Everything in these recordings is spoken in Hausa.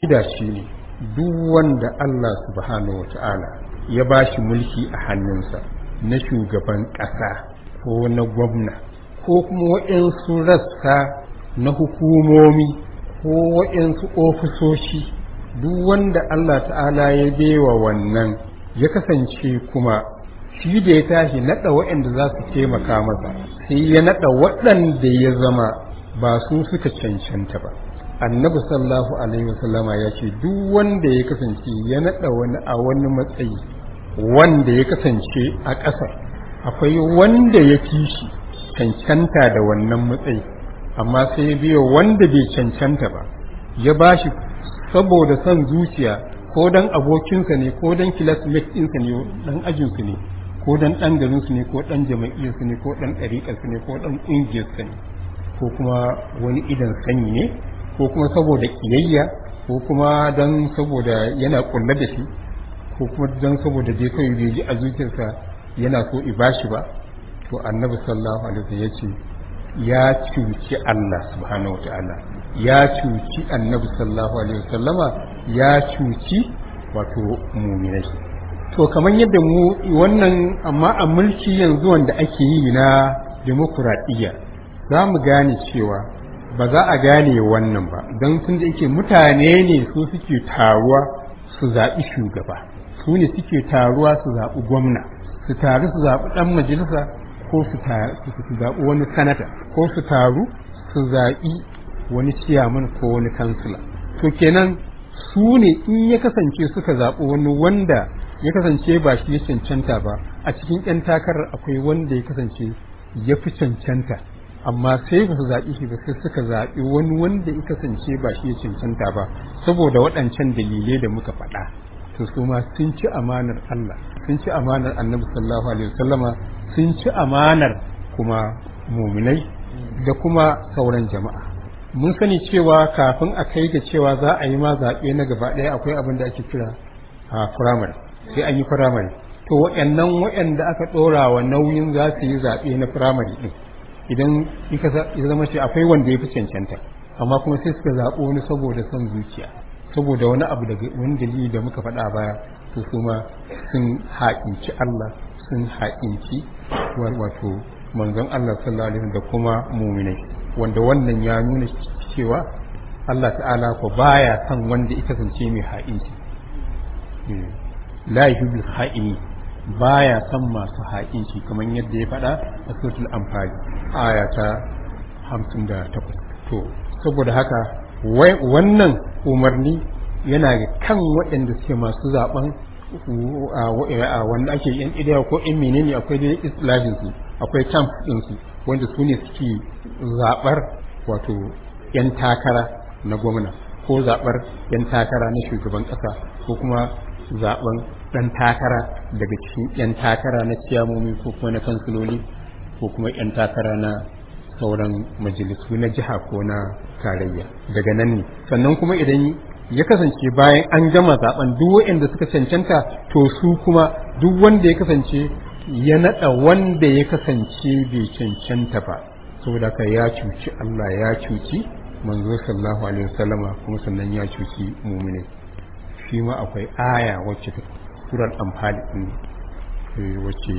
da shi ne duk wanda Allah subhanahu wata'ala ya ba shi mulki a hannunsa na shugaban ƙasa ko na gwamna ko kuma waɗansu rassa na hukumomi ko waɗansu ofisoshi duk wanda Allah ta'ala ya bewa wannan ya kasance kuma shi da ya tashi naɗa waɗanda za su taimaka masa sai ya naɗa waɗanda ya zama ba su suka cancanta ba annabi sallallahu alaihi wasallama ya ce duk wanda ya kasance ya naɗa wani a wani matsayi wanda ya kasance a ƙasa akwai wanda ya fi shi cancanta da wannan matsayi amma sai ya biyo wanda bai cancanta ba ya ba shi saboda son zuciya ko dan abokinsa ne ko dan classmate ɗinsa ne dan ajinsu ne ko dan ɗan garinsu ne ko ɗan jama'iyyarsu ne ko ɗan ɗariƙarsu ne ko ɗan ƙungiyarsu ne ko kuma wani idan sanyi ne ko kuma saboda ƙiyayya ko kuma dan saboda yana ƙulla da shi ko kuma dan saboda dai kawai bai ji a zuciyarsa yana so i bashi ba to annabi sallallahu alaihi wasallam ya ce ya cuci Allah subhanahu wataala ya cuci annabi sallallahu alaihi wasallama ya cuci wato muminai to kamar yadda mu wannan amma a mulki yanzu wanda ake yi na demokuraɗiyya za mu gane cewa ba za a gane wannan ba don tun da yake mutane ne su suke taruwa su zaɓi shugaba su ne suke taruwa su zaɓi gwamna su taru su zaɓi ɗan majalisa ko su zaɓi wani sanata ko su taru su zaɓi wani ciyaman ko wani kansila to kenan su ne in ya kasance suka zaɓi wani wanda ya kasance ba shi ya cancanta ba a cikin 'yan takarar akwai wanda ya kasance ya fi cancanta amma sai ba su zaɓi shi ba sai suka zaɓi wani wanda ya kasance ba shi ya cancanta ba saboda waɗancan dalilai da muka faɗa to su ma sun ci amanar Allah sun ci amanar annabi sallallahu alaihi wasallama sun ci amanar kuma muminai da kuma sauran jama'a mun sani cewa kafin a kai ga cewa za a yi ma zaɓe na gaba ɗaya akwai abin da ake kira a firamare sai an yi firamare to waɗannan waɗanda aka ɗora wa nauyin za su yi zaɓe na firamare ɗin idan ya zama ce akwai wanda ya fi cancanta amma kuma sai suka zaɓo wani saboda son zuciya saboda wani abu daga wani dalili da muka faɗa baya to su ma sun haƙinci Allah sun haƙinci wato manzon Allah sallallahu alaihi da kuma muminai wanda wannan ya nuna cewa Allah ta'ala ko baya son wanda ya kasance mai ha'inci la yuhibbul ha'ini baya son masu ha'inci kamar yadda ya faɗa a suratul anfal aya ta 58 to saboda haka wannan umarni yana kan waɗanda suke masu zaben wanda ake yan idaya ko in menene akwai da islahin su akwai camp din su wanda su ne suke zabar wato yan takara na gwamna ko zabar yan takara na shugaban kasa ko kuma zaben dan takara daga cikin yan takara na ciyamomi ko kuma na kansiloli ko kuma yan takara na sauran majalisu na jiha ko na tarayya daga nan ne sannan kuma idan ya kasance bayan an gama zaben duk waɗanda suka cancanta to su kuma duk wanda ya kasance ya naɗa wanda ya kasance bai cancanta ba saboda ka ya cuci Allah ya cuci manzo sallallahu alaihi wasallama kuma sannan ya cuci mumine shi ma akwai aya wacce ta surar amfani din wacce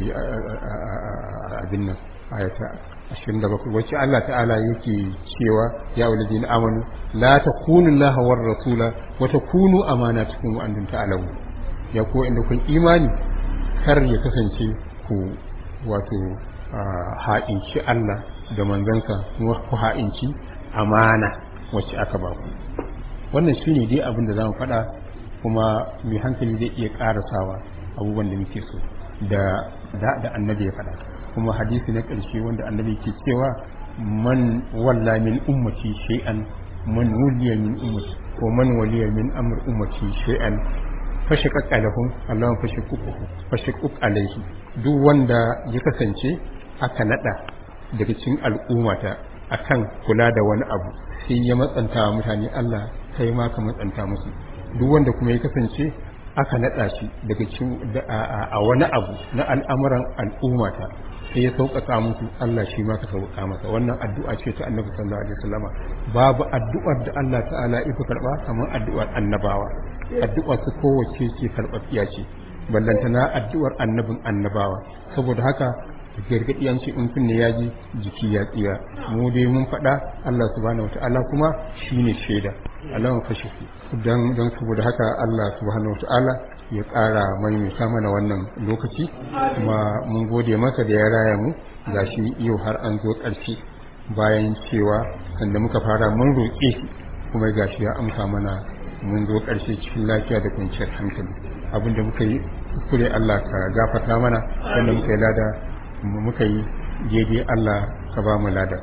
abin nan ayata 27 wacce Allah ta'ala yake cewa ya walidina amanu la takunu Allah war rasula wa takunu amanatukum wa antum ta'lamun ya ko inda kun imani kar ya kasance ku wato ha'inci Allah da manzansa kuma ku ha'inci amana wacce aka ba ku wannan shine dai abin da zamu faɗa kuma mai hankali zai iya ƙarasawa abubuwan da muke so da da annabi ya faɗa kuma hadisi na ƙarshe wanda annabi ke cewa man walla min ummati shay'an man wuliya min ummati ko man waliya min amr ummati shay'an fashiqaq alahum Allah fashiqaq fashiqaq alaihi duk wanda ya kasance aka nada daga cikin al'ummata akan kula da wani abu sai ya matsanta wa mutane Allah kai ma ka matsanta musu duk wanda kuma ya kasance aka naɗa shi daga cikin a wani abu na al'amuran al'ummata sai ya sauƙaƙa musu Allah shi ma ka sauƙaƙa masa wannan addu'a ce ta annabi sallallahu alaihi wasallama babu addu'ar da Allah ta'ala ya fi karɓa kamar addu'ar annabawa addu'ar su kowace ce karɓaɓɓiya ce ballantana addu'ar annabin annabawa saboda haka gargaɗi an ce in kunne ya ji jiki ya tsira mu dai mun faɗa Allah subhanahu wata'ala kuma shine shaida alawan fashe don don saboda haka Allah subhanahu wata'ala ya ƙara maimaita mana wannan lokaci kuma mun gode masa da ya raya mu gashi yau har an zo ƙarshe bayan cewa sanda muka fara mun roƙe shi kuma gashi ya amsa mana mun zo ƙarshe cikin lafiya da kwanciyar hankali abinda muka yi kure Allah ka gafarta mana wanda muka yi lada muka yi daidai Allah ka ba mu lada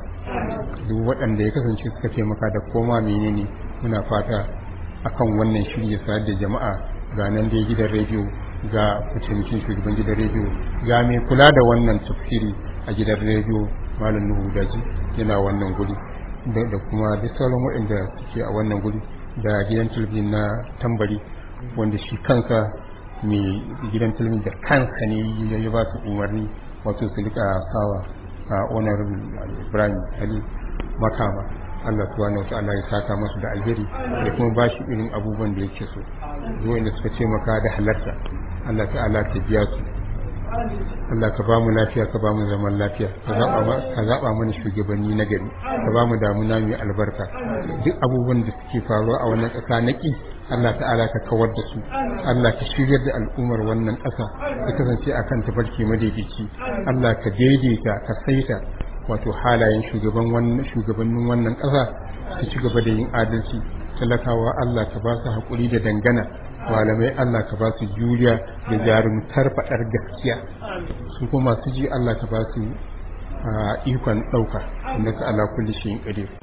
duk waɗanda ya kasance suka taimaka da koma menene muna fata akan wannan shirya sayar da jama'a ga nan dai gidan rediyo ga kucin shugaban gidan rediyo ga mai kula da wannan tafsiri a gidan rediyo malam nuhu daji yana wannan guri da kuma duk sauran waɗanda suke a wannan guri da gidan talabijin na tambari wanda shi kansa mai gidan talabijin da kansa ne ya ba su umarni wato su rika sawa a honorable ibrahim ali makama allah subhanahu wa ta'ala ya saka masu da alheri da kuma ba shi irin abubuwan da yake so zuwa inda suka ce maka da halarta allah ta'ala ta biya su Allah ka ba mu lafiya ka ba mu zaman lafiya ka zaɓa mana shugabanni na gari ka ba mu damuna mai albarka duk abubuwan da suke faruwa a wannan ƙasa na ƙi Allah ta'ala ka kawar da su Allah ka shiryar da al'ummar wannan ƙasa ka kasance akan tafarki madaidaici Allah ka daidaita ka saita wato halayen shugaban wannan shugabannin wannan ƙasa su ci gaba da yin adalci talakawa Allah ka ba su haƙuri da dangana malamai Allah ka ba su juriya da jarumtar faɗar gaskiya su kuma su ji Allah ka ba su ikon ɗauka inda ka ala kulli shi ƙadir